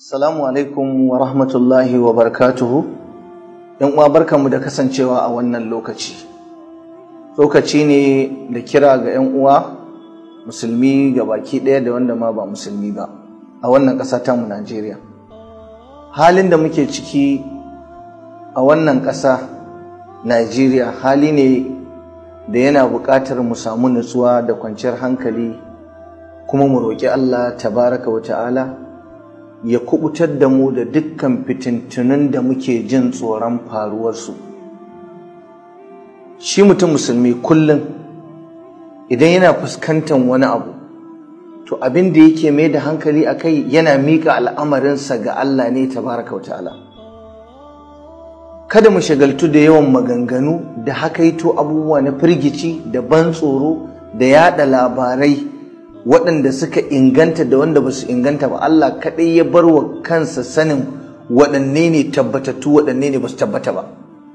Salamu alaikum wa rahmatullahi wa barakatuhu. ‘Yan uwa barkanmu da kasancewa a wannan lokaci. Lokaci ne da kira ga ‘yan uwa musulmi ga baki ɗaya da wanda ma ba musulmi ba a wannan ƙasa tamu Najeriya. Halin da muke ciki a wannan ƙasa Najeriya hali ne da yana buƙatar mu samu nutsuwa da kwanciyar hankali kuma mu roƙi Allah tabaraka wa ta'ala. ya kubutar da mu da dukkan fitintunun da muke jin tsoron faruwarsu shi mutum musulmi kullum idan yana fuskantar wani abu to abin da yake mai da hankali a kai yana miƙa al'amarinsa ga Allah ne tabaraka ta'ala kada mu shagaltu da yawan maganganu da hakaito abubuwa na firgici da ban tsoro da yada labarai waɗanda suka inganta da wanda ba su inganta ba Allah kaɗai ya bar wa kansa sanin waɗanne ne tabbatattu waɗanne ne ba su tabbata ba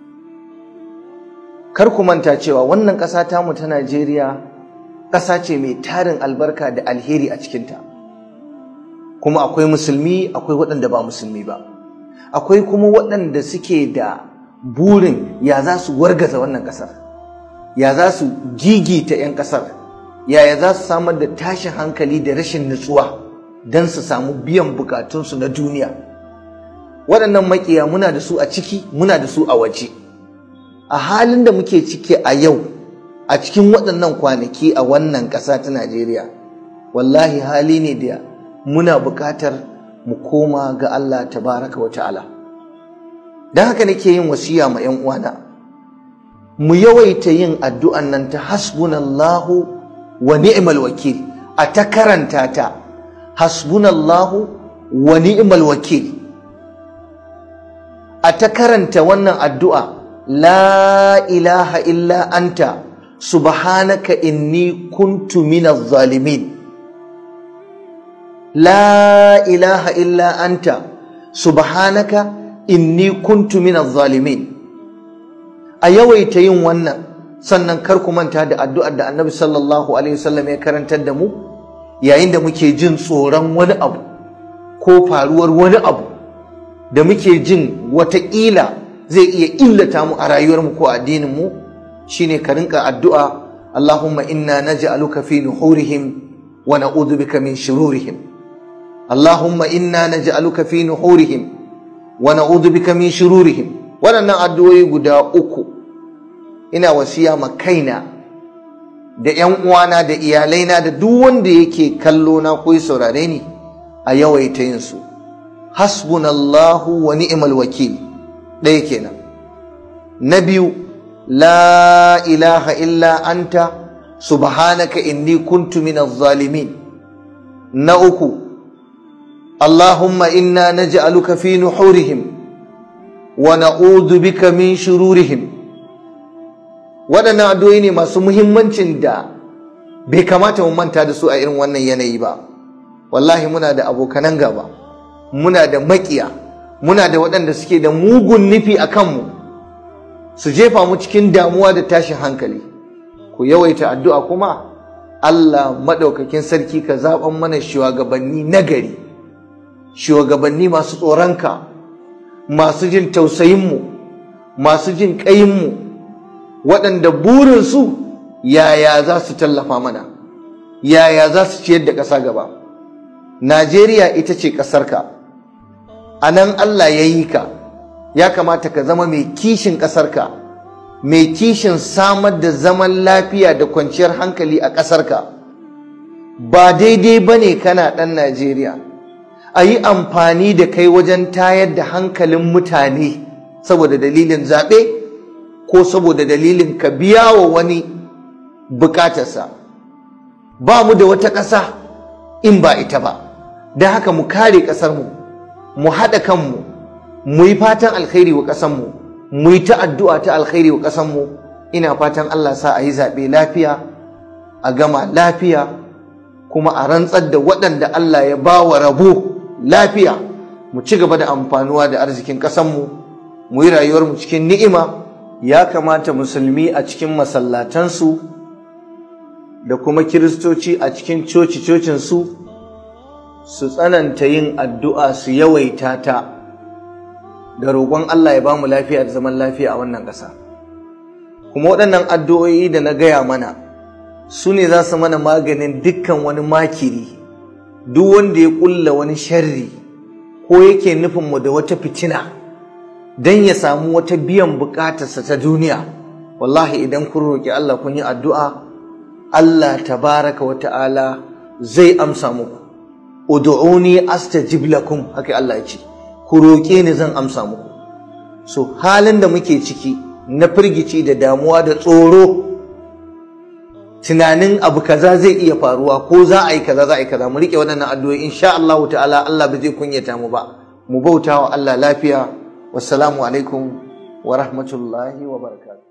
kar ku manta cewa wannan ƙasa tamu ta Najeriya ƙasa ce mai tarin albarka da alheri a cikinta kuma akwai musulmi akwai waɗanda ba musulmi ba akwai kuma waɗanda suke da burin ya za su wargaza wannan ƙasar ya za su gigita 'yan ƙasar yaya za su samar da tashin hankali da rashin nutsuwa don su samu biyan bukatunsu na duniya waɗannan makiya muna da su a ciki muna da su a waje a halin da muke ciki a yau a cikin waɗannan kwanaki a wannan ƙasa ta najeriya wallahi hali ne da muna buƙatar mu koma ga allah tabaraka wa ta'ala don haka nake yin wasiya ma 'yan uwana mu yawaita yin addu'an nan ta hasbunallahu wa ni'mal wakil a ta karanta ta hasbunallahu wa ni'mal wakil a ta karanta wannan addu'a la ilaha illa anta subhanaka inni kuntu minaz zalimin la ilaha illa anta subhanaka inni kuntu minaz zalimin a yawaita yin wannan sannan kar ku manta da addu'ar da annabi sallallahu alaihi wasallam ya karantar da mu yayin da muke jin tsoron wani abu ko faruwar wani abu da muke jin wataƙila zai iya illata mu a rayuwarmu ko addinin mu shine ka rinka addu'a Allahumma inna naj'aluka fi nuhurihim wa na'udhu bika min shururihim Allahumma inna naj'aluka fi nuhurihim wa na'udhu bika min shururihim waɗannan addu'o'i guda uku ina wasiya ma kaina da ‘yan uwana da iyalaina da duk wanda yake kallo na ko saurare ni a yawaita yin su hasbunallahu wa ni'mal wakil ɗaya kenan na biyu la ilaha illa anta subhanaka inni kuntu minaz zalimin na uku allahumma inna naj'aluka fi nuhurihim wa na'udhu bika min shururihim waɗannan addu'o'i ne masu muhimmancin da bai kamata mu manta da su a irin wannan yanayi ba wallahi muna da abokanan gaba muna da maƙiya muna da waɗanda suke da mugun nufi a kanmu su jefa mu cikin damuwa da tashin hankali ku yawaita addu'a kuma Allah maɗaukakin sarki ka zaɓan mana shugabanni nagari shugabanni masu tsoronka masu jin tausayinmu masu jin ƙayinmu waɗanda burinsu yaya za su tallafa mana yaya za su ciyar da ƙasa gaba najeriya ita ce ƙasarka a nan allah ya yi ka ya kamata ka zama mai kishin ƙasarka mai kishin samar da zaman lafiya da kwanciyar hankali a ƙasarka ba daidai ba ne kana ɗan najeriya a yi amfani da kai wajen tayar da hankalin mutane saboda dalilin zaɓe ko saboda dalilin ka biya wa wani bukatarsa ba mu da wata ƙasa in ba ita ba don haka mu kare ƙasarmu mu haɗa kanmu mu yi fatan alkhairi wa ƙasarmu mu yi ta addu'a ta alkhairi wa ƙasarmu ina fatan Allah sa a yi zaɓe lafiya a gama lafiya kuma a rantsar da waɗanda Allah ya ba wa rabo lafiya mu ci gaba da amfanuwa da arzikin ƙasarmu mu yi rayuwarmu cikin ni'ima ya kamata musulmi a cikin masallatansu da kuma kiristoci a cikin coci-cocinsu su tsananta yin addu'a su yawaita ta da roƙon Allah ya ba mu lafiya da zaman lafiya a wannan ƙasa kuma waɗannan addu'o'i da na gaya mana su ne za su mana maganin dukkan wani makiri duk wanda ya ƙulla wani sharri ko yake nufinmu da wata fitina don ya samu wata biyan buƙatarsa ta duniya wallahi idan kun roƙi Allah kun yi addu'a Allah tabaraka wa ta'ala zai amsa muku ud'uni astajib lakum haka Allah ya ce ku roƙe ni zan amsa muku so halin da muke ciki na firgici da damuwa da tsoro tunanin abu kaza zai iya faruwa ko za a yi kaza za a yi kaza mu rike waɗannan addu'o'i insha Allah ta'ala Allah ba zai kunyata mu ba mu bauta wa Allah lafiya wassalamu alaikum wa rahmatullahi wa barakatuh